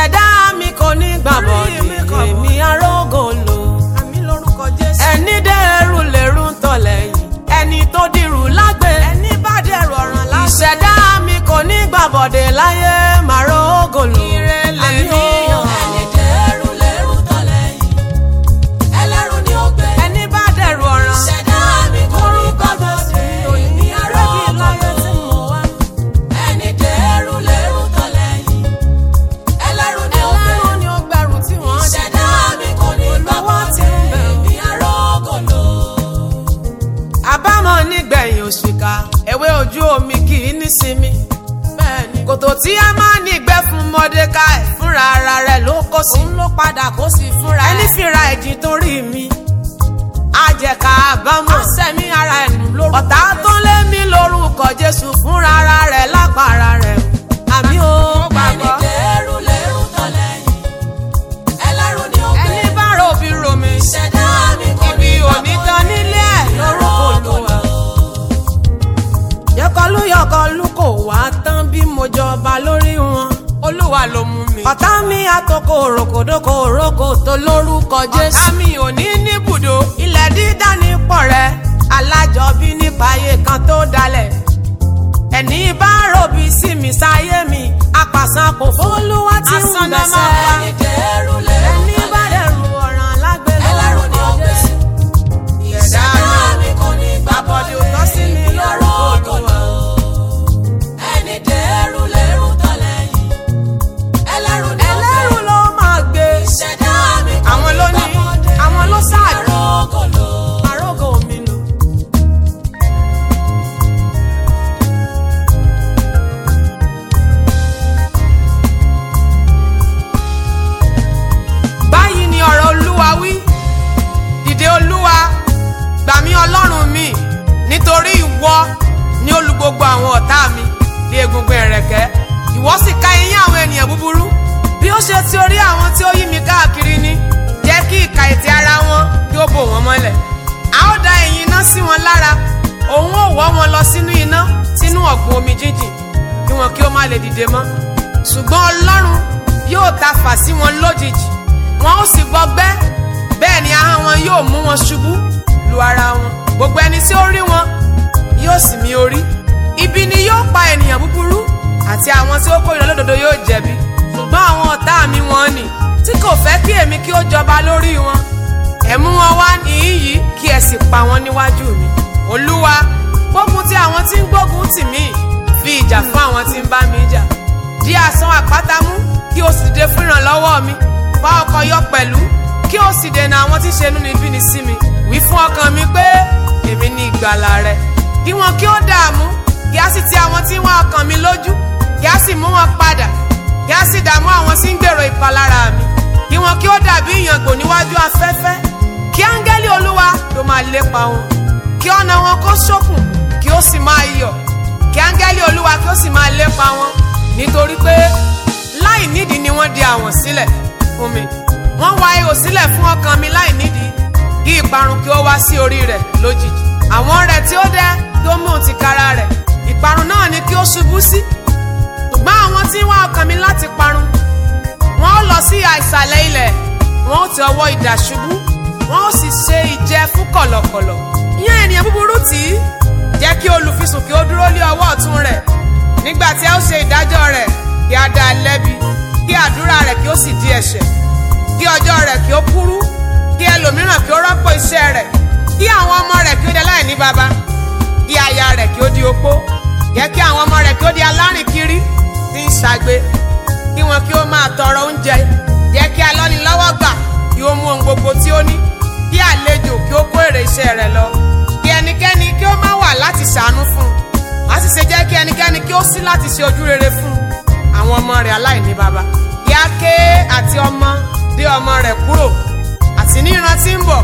ìṣẹ̀dá mi kò ní gbàgbọ́ èmi arógò lò. àmì lórúkọ jésù. ẹni dẹ́rù lèrú ń tọ̀ lẹ́yìn ẹni tó dirù lágbè. ẹni bá dẹrù ọ̀ràn lásán. ìṣẹ̀dá mi kò ní gbàbọ̀dé láyé màrógò lò. Ìrẹ̀lẹ̀ Àmì ni o. ẹni dẹ́rù lẹ́rù tọ́lẹ́yìn ẹlẹ́rù ni ó gbé ẹni bá dẹrù ọ̀ràn. ṣẹ̀dá mi kò rí gbọ́dọ̀ sí òní arógòlò ẹni dẹ́rù lẹ́rù tọ́lẹ́yìn ẹlẹ́rù ni ó gbé ẹlẹ́rù ni ó gbẹrù tí wọ́n dé. ṣẹ̀dá mi kò ní gbọ́dọ̀ sí òní arógòlò. àbámọ̀ nígbẹ̀yìn òṣìkà ewé ojú omi kì í nísinmi. bẹ́ẹ̀ni kòtò tí a máa nígbẹ́ fún mọ́dékáì fúnra ara rẹ̀ ló kó sí. òun ló padà kó sí fúnra ẹ̀. ẹni fìrà ẹ̀jìn torí mi àjẹká àbámọ̀. sẹ́mi ara ẹ̀ nù lórúkọ ọ̀tá tó lé mi lórúkọ jésù fúnra ara rẹ̀ lápá ara rẹ̀ àmì ó ẹni gbàgbọ́. dẹ́rù lẹ́rù tọ́lẹ́yìn ẹlẹ́rù ni ó gbé ẹni bá rò bí romi ṣẹ̀dá mi kò ibi ní òní gbọ́dọ̀ tán nílé ẹ̀ lórúkọ olúwa. yọkọlú yọkọlú kò wá tán bí mo jọba lórí wọn. olúwa ló mú mi. ọ̀tá mi àtọkọ òrokòdókò òrókò tó lórúkọ jésù. ọ̀tá mi ò ní níbùdó. ilẹ̀ dídá ní pọ̀ rẹ̀ alájọbí nípa ayé kan tó dalẹ̀. ẹni bá ròbí sí mi sáyé mi apàṣán kò fólúwá tí ń Asán náà máa gbẹ̀sẹ̀. ẹni dẹ́rù lẹ́rù ẹni bá dẹ̀rù ọ̀ràn lágbèlú ẹlẹ́rù ni ó gbé ìṣẹ̀dá mi kò ní Àbọ̀dè gbàbọ̀dé ò tọ́ sí mi èmi lórúkọ arógòlò ẹni dẹ́rù lẹ́rù tọ́lẹ́yìn ẹlẹ́rù ni ó gbé ẹlẹ́rù ló máa gbé ìṣẹ̀dá mi kò àwọn ní ló ní gbàbọ̀dé àwọn ló sáàdì arógòlò àrógò mi lò. báyìí ni ọ̀rọ̀ olúwa wí dìde olúwa gbà mí ọlọ́run mi nítorí ìwọ ni olùgbogbo àwọn ọ̀tá mi lé egungun ẹ̀rẹ̀kẹ́ ìwọ sì ká eyín àwọn ènìyàn búburú bí ó ṣe ti orí àwọn tí ó yí mi káàkiri ni jẹ́ kí ìka ètè ara wọn kí ó bò wọ́n mọ́lẹ̀ a ó da ẹ̀yìn iná sí wọn lára òun ó wọ́ wọn lọ sínú iná sínú ọ̀gbun omi jíjìn kí wọn kí ó má lè dìde mọ́ ṣùgbọ́n ọlọ́run yóò ta fà sí wọn lójijì wọn ó sì gbọgbẹ́ bẹ́ẹ̀ ni ahọ́n wọn yóò mú wọn ṣubú lu ara wọn gbogbo ẹni tí ó rí wọn yóò sì mí orí ibi ni yóò pa ènìyàn búburú àti àwọn tí ó kórìíra lódodo yóò jẹ̀bi ṣùgbọ́n àwọn ọ̀tá mi wọn nì tí kò fẹ́ kí èmi kí ó jọba lórí wọn ẹ mú wọn wá níhìn yìí kí ẹ sì pa wọn níwájú mi olúwa gbógun ti àwọn tí ń gbógun tì mí fi ìjà fún àwọn tí ń bá mi jà di àsán àpáta mú kí o sì dìde fún ìrànlọ́wọ́ mi wá ọkọ̀ yọ pẹ̀lú kí o sì dènà àwọn tí ń ṣe inúnibíni sí mi wí fún ọkàn mi pé èmi ni ìgbàlà rẹ kí wọn kí ó dààmú kí á sì ti àwọn tí ń wá ọkàn mi lójú kí á sì mú wọn padà kí á sì dààmú àwọn tí ń gbèrò ìpalára mi kí wọn kí ó dàbí ìyàngbò níwájú afẹ́fẹ́ kí áńgẹ́lì olúwa ló máa lépa wọn kí ọ̀nà wọn kó ṣókùn kí ó sì máa yọ̀ kí áńgẹ́lì olúwa kí ó sì máa lépa wọn nítorí pé láì nídìí ni wọ́n di àwọ̀n sílẹ̀ fún mi wọ́n wá ihò sílẹ̀ fún ọkàn mi láì nídìí kí ìparun kí ó wá sí orí rẹ̀ lójijì àwọn rẹ̀ tí ó dẹ́ kí ó mú òun tìkára rẹ̀ ìparun náà ni kí ó ṣubú sí ṣùgbọ́n àwọn tí ń wá ọkàn mi láti parun wọ́n ó lọ sí àìsàlẹ̀ ilẹ̀ wọ́n ó ti ọwọ́ idà ṣubú wọ́n ó sì ṣe ìjẹ fún kọ̀lọ̀kọ̀lọ̀ ìyẹn ènìyàn búburú tì í jẹ́ kí olùfisùn kí ó dúró lé ọwọ́ ọ̀tún rẹ̀ nígbà tí a ó ṣe ìdájọ́ rẹ̀ kí a dá a lẹ́bi kí àdúrà rẹ̀ kí ó sì di ẹ̀ṣẹ̀ kí ọjọ́ rẹ̀ kí ó kúrú kí ẹlòmíràn kí ó rọ́pò iṣẹ́ rẹ̀ kí àwọn ọmọ rẹ̀ kí ó di aláìní baba kí aya rẹ̀ kí ó di opó jẹ́ kí àwọn ọmọ rẹ̀ kí ó di alárìnkiri tí ń ṣagbe kí wọn kí ó máa tọrọ oúnjẹ jẹ́ kí alọ́nilọ́wọ́gbà kí ó mú ohun gbogbo tí ó ní kí àlejò kí ó kó èrè iṣẹ́ rẹ̀ lọ kí ẹnikẹ́ni kí ó má wà láti ṣàánú fún un má sì ṣe jẹ́ kí ẹnikẹ́ni kí ó sí láti ṣe ojú rere fún un àwọn ọmọ rẹ̀ aláìní baba kí á ké àti ọmọ dé ọmọ rẹ̀ kúrò àti ní ìran tí ń bọ̀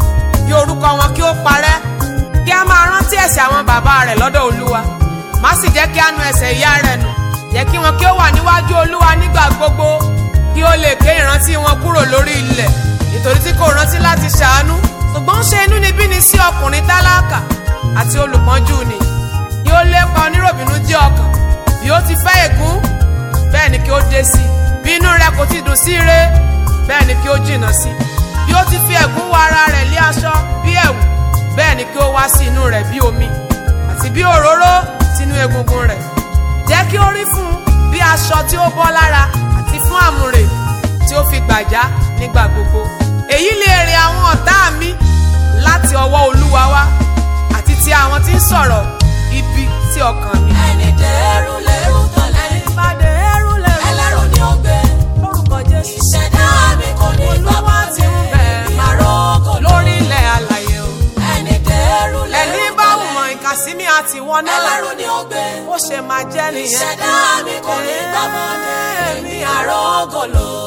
kí orúkọ wọn kí ó parẹ́ kí a máa rántí ẹ̀ṣẹ̀ àwọn bàbá rẹ̀ lọ́dọ̀ olúwa má sì jẹ́ kí a nu ẹ̀ṣẹ̀ ìyá rẹ̀ nù jẹ́ kí wọn kí ó wà níwájú olúwa nígbà gbogbo kí ó lè ké ìrántí wọn kúrò lórí ilẹ̀ nítorí tí kò rántí láti ṣàánú ṣùgbọ́n ń ṣe inúnibíni sí ọkùnrin tálákà àti olùpọ́njú ni kí ó lépa oníròbìnú jẹ́ ọkàn bí ó ti fẹ́ ègún bẹ́ẹ̀ ni kí ó dé sí bí inú rẹ̀ kò ti sí ire bẹ́ẹ̀ ni kí ó jìnnà sí bí ó ti fi ẹ̀gún wọ ara rẹ̀ lé aṣọ bí ẹ̀wù bẹ́ẹ̀ ni kí ó wá sí inú rẹ̀ bí omi àti bí òróró sínú egungun rẹ̀ jẹ́ kí ó rí fún un bí aṣọ tí ó bọ́ lára àti fún àmùrè tí ó fi gbàjá nígbà gbogbo èyí lè èrè àwọn ọ̀tá mi láti ọwọ́ olúwa wá àti ti àwọn tí ń sọ̀rọ̀ ibi sí ọkàn mi. ẹni dẹ́rù lẹ́rù tọ́lẹ̀ yìí. ìpàdé ẹrú lẹ́rú ẹlẹ́rù ni ó gbé. lórúkọ jésù. ìṣẹ̀dá mi kò ní gbàgbọ́ tí ń bẹ̀ ìyàrókò lórí ilẹ̀ alàyè o. ẹni dẹ́rù lẹ́rù ẹni bá wùmọ̀ ìkàsímí àti wọn náà ẹlẹ́rù ni ó gbé. ó ṣe máa jẹ́ nìyẹn. ìṣẹ̀dá mi kò ní gbàgbọ́ tí ìyàrókò lò.